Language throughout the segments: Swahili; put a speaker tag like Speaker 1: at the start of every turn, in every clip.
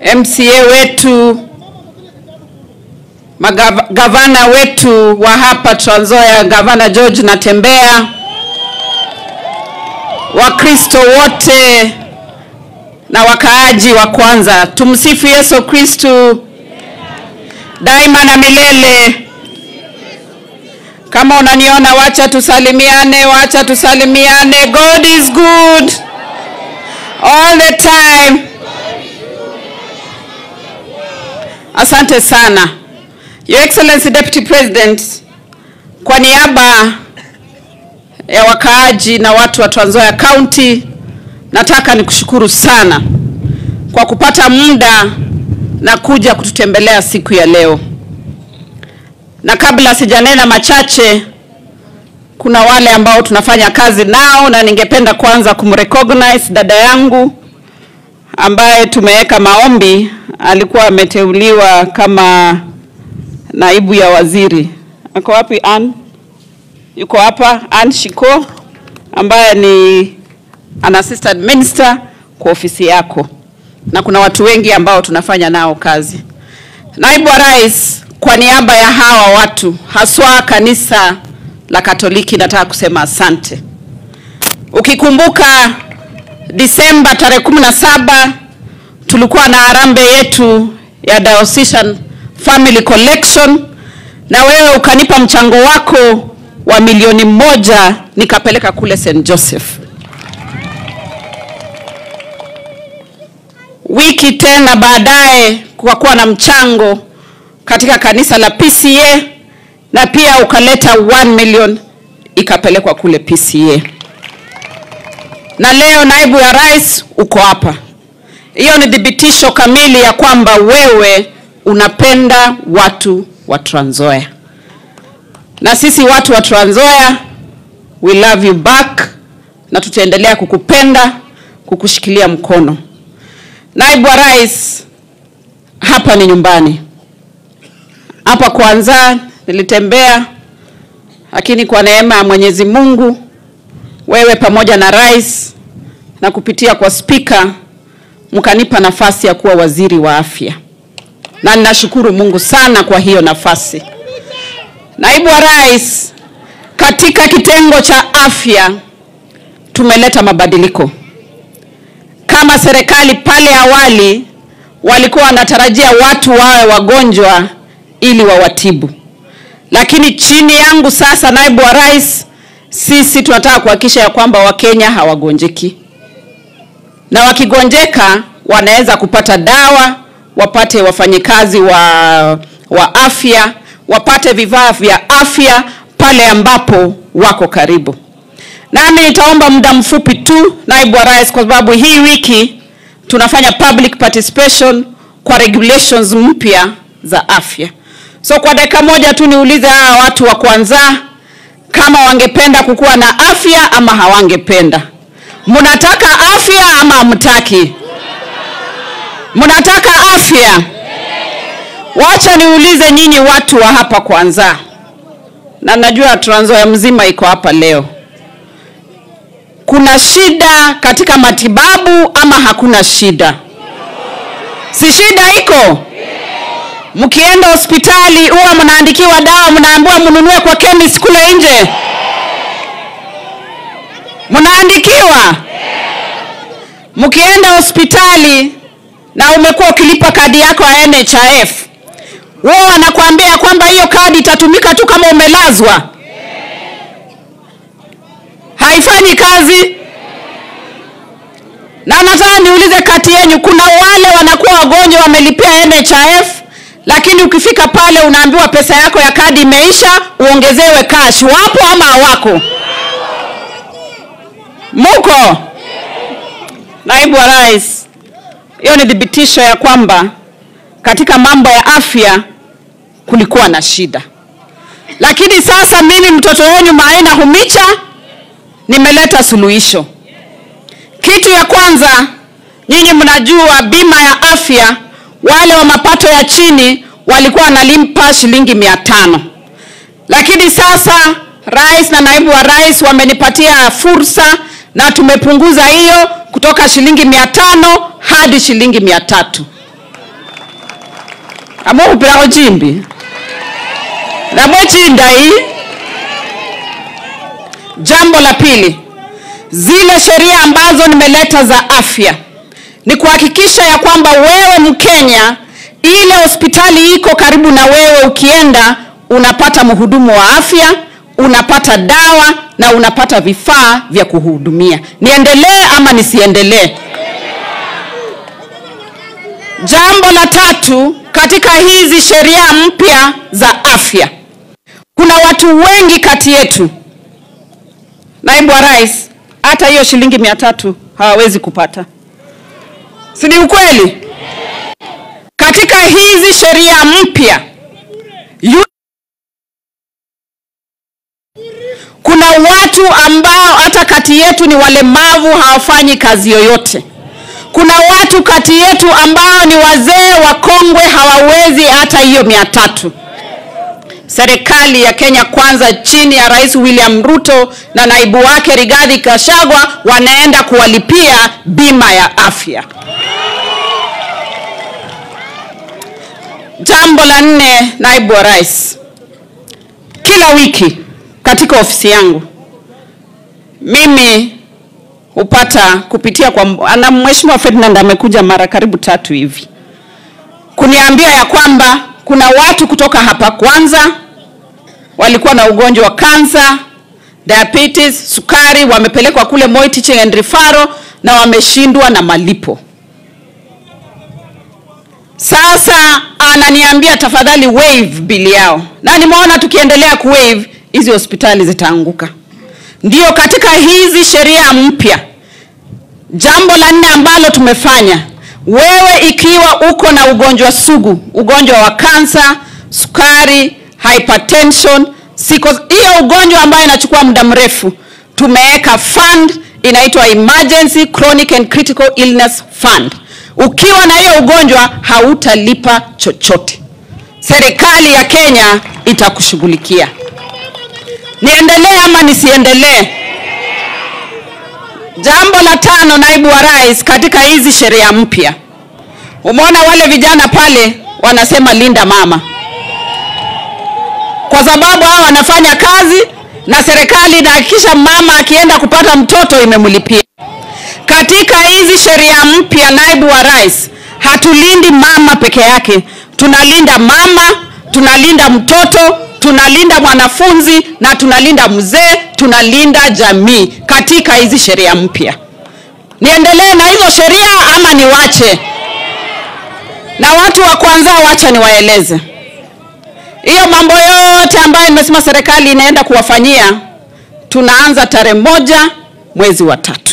Speaker 1: MCA wetu, magavana wetu wa hapa Trans Nzoia, gavana George Natembeya, Wakristo wote na wakaaji wa kwanza, tumsifu Yesu Kristu daima na milele. Kama unaniona, wacha tusalimiane, wacha tusalimiane. God is good all the time. Asante sana Your Excellency Deputy President, kwa niaba ya wakaaji na watu wa Trans Nzoia County, nataka nikushukuru sana kwa kupata muda na kuja kututembelea siku ya leo. Na kabla sijanena machache, kuna wale ambao tunafanya kazi nao, na ningependa kwanza kumrecognize dada yangu ambaye tumeweka maombi, alikuwa ameteuliwa kama naibu ya waziri. Ako wapi Ann? Yuko hapa Ann Shiko ambaye ni an assistant minister kwa ofisi yako, na kuna watu wengi ambao tunafanya nao kazi. Naibu wa Rais, kwa niaba ya hawa watu haswa kanisa la Katoliki, nataka kusema asante. Ukikumbuka Disemba tarehe kumi na saba tulikuwa na harambee yetu ya Diocesan Family Collection, na wewe ukanipa mchango wako wa milioni moja nikapeleka kule St Joseph. Wiki tena baadaye kukakuwa na mchango katika kanisa la PCA na pia ukaleta 1 million ikapelekwa kule PCA. Na leo naibu ya rais uko hapa. Hiyo ni thibitisho kamili ya kwamba wewe unapenda watu wa Trans Nzoia. Na sisi watu wa Trans Nzoia we love you back na tutaendelea kukupenda, kukushikilia mkono. Naibu wa rais, hapa ni nyumbani. Hapa kwanza nilitembea, lakini kwa neema ya Mwenyezi Mungu, wewe pamoja na rais na kupitia kwa spika mkanipa nafasi ya kuwa waziri wa afya, na ninashukuru Mungu sana kwa hiyo nafasi. Naibu wa rais, katika kitengo cha afya tumeleta mabadiliko kama serikali pale awali walikuwa wanatarajia watu wawe wagonjwa ili wawatibu, lakini chini yangu sasa, naibu wa rais, sisi tunataka kuhakikisha ya kwamba Wakenya hawagonjeki, na wakigonjeka wanaweza kupata dawa, wapate wafanyikazi wa, wa afya, wapate vifaa vya afya pale ambapo wako karibu. Nami nitaomba muda mfupi tu, naibu wa rais, kwa sababu hii wiki tunafanya public participation kwa regulations mpya za afya. So kwa dakika moja tu niulize hawa watu wa kwanza kama wangependa kukuwa na afya ama hawangependa. Mnataka afya ama hamtaki? Mnataka afya? Wacha niulize nyinyi watu wa hapa kwanza, na najua Trans Nzoia mzima iko hapa leo kuna shida katika matibabu ama hakuna shida? Si shida iko? Mkienda hospitali huwa mnaandikiwa dawa, mnaambiwa mnunue kwa chemist kule nje, mnaandikiwa. Mkienda hospitali na umekuwa ukilipa kadi yako ya NHIF, wao wanakuambia kwamba hiyo kadi itatumika tu kama umelazwa haifanyi kazi. Na nataka niulize kati yenu, kuna wale wanakuwa wagonjwa wamelipia NHIF, lakini ukifika pale unaambiwa pesa yako ya kadi imeisha, uongezewe cash. Wapo ama hawako? Muko? Naibu wa Rais, hiyo ni thibitisho ya kwamba katika mambo ya afya kulikuwa na shida, lakini sasa mimi mtoto wenu Maina Humicha nimeleta suluhisho. Kitu ya kwanza, nyinyi mnajua bima ya afya, wale wa mapato ya chini walikuwa wanalipa shilingi mia tano, lakini sasa rais na naibu wa rais wamenipatia fursa na tumepunguza hiyo kutoka shilingi mia tano hadi shilingi mia tatu amukhupilakho chimbi namwe chindayi jambo la pili zile sheria ambazo nimeleta za afya ni kuhakikisha ya kwamba wewe mkenya ile hospitali iko karibu na wewe ukienda unapata mhudumu wa afya unapata dawa na unapata vifaa vya kuhudumia niendelee ama nisiendelee jambo la tatu katika hizi sheria mpya za afya kuna watu wengi kati yetu naibu wa rais hata hiyo shilingi mia tatu hawawezi kupata si ni ukweli katika hizi sheria mpya yu- kuna watu ambao hata kati yetu ni walemavu hawafanyi kazi yoyote kuna watu kati yetu ambao ni wazee wakongwe hawawezi hata hiyo mia tatu serikali ya kenya kwanza chini ya rais william ruto na naibu wake rigathi gachagua wanaenda kuwalipia bima ya afya jambo la nne naibu wa rais kila wiki katika ofisi yangu mimi hupata kupitia kwa na mheshimiwa Ferdinand amekuja mara karibu tatu hivi kuniambia ya kwamba kuna watu kutoka hapa kwanza walikuwa na ugonjwa wa kansa diabetes sukari wamepelekwa kule Moi Teaching and Referral na wameshindwa na malipo sasa ananiambia tafadhali waive bili yao na nimeona tukiendelea kuwaive hizi hospitali zitaanguka ndio katika hizi sheria mpya jambo la nne ambalo tumefanya wewe ikiwa uko na ugonjwa sugu ugonjwa wa kansa sukari hypertension siko hiyo ugonjwa ambayo inachukua muda mrefu tumeweka fund inaitwa emergency chronic and critical illness fund ukiwa na hiyo ugonjwa hautalipa chochote serikali ya kenya itakushughulikia niendelee ama nisiendelee jambo la tano naibu wa rais katika hizi sheria mpya umeona wale vijana pale wanasema linda mama kwa sababu hao wanafanya kazi na serikali inahakikisha mama akienda kupata mtoto imemlipia katika hizi sheria mpya naibu wa rais hatulindi mama peke yake tunalinda mama tunalinda mtoto tunalinda mwanafunzi na tunalinda mzee tunalinda jamii katika hizi sheria mpya niendelee na hizo sheria ama niwache na watu wa kwanza wacha niwaeleze hiyo mambo yote ambayo nimesema serikali inaenda kuwafanyia tunaanza tarehe moja mwezi wa tatu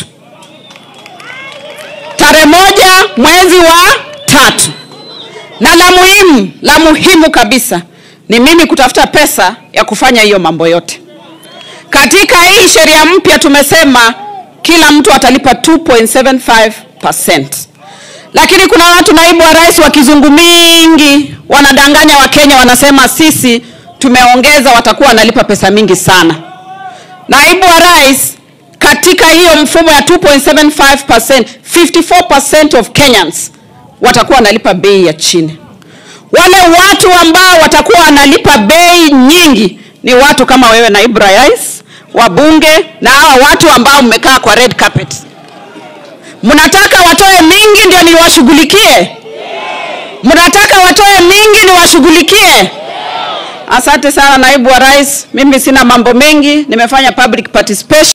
Speaker 1: tarehe moja mwezi wa tatu na la muhimu la muhimu kabisa ni mimi kutafuta pesa ya kufanya hiyo mambo yote katika hii sheria mpya tumesema kila mtu atalipa 2.75 lakini kuna watu naibu wa rais wa kizungu mingi wanadanganya wakenya wanasema sisi tumeongeza watakuwa wanalipa pesa mingi sana naibu wa rais katika hiyo mfumo ya 2.75 54% of kenyans watakuwa wanalipa bei ya chini wale watu ambao watakuwa wanalipa bei nyingi ni watu kama wewe naibu rais wabunge na hawa watu ambao mmekaa kwa red carpet mnataka watoe mingi ndio niwashughulikie mnataka watoe mingi niwashughulikie asante sana naibu wa rais mimi sina mambo mengi nimefanya public participation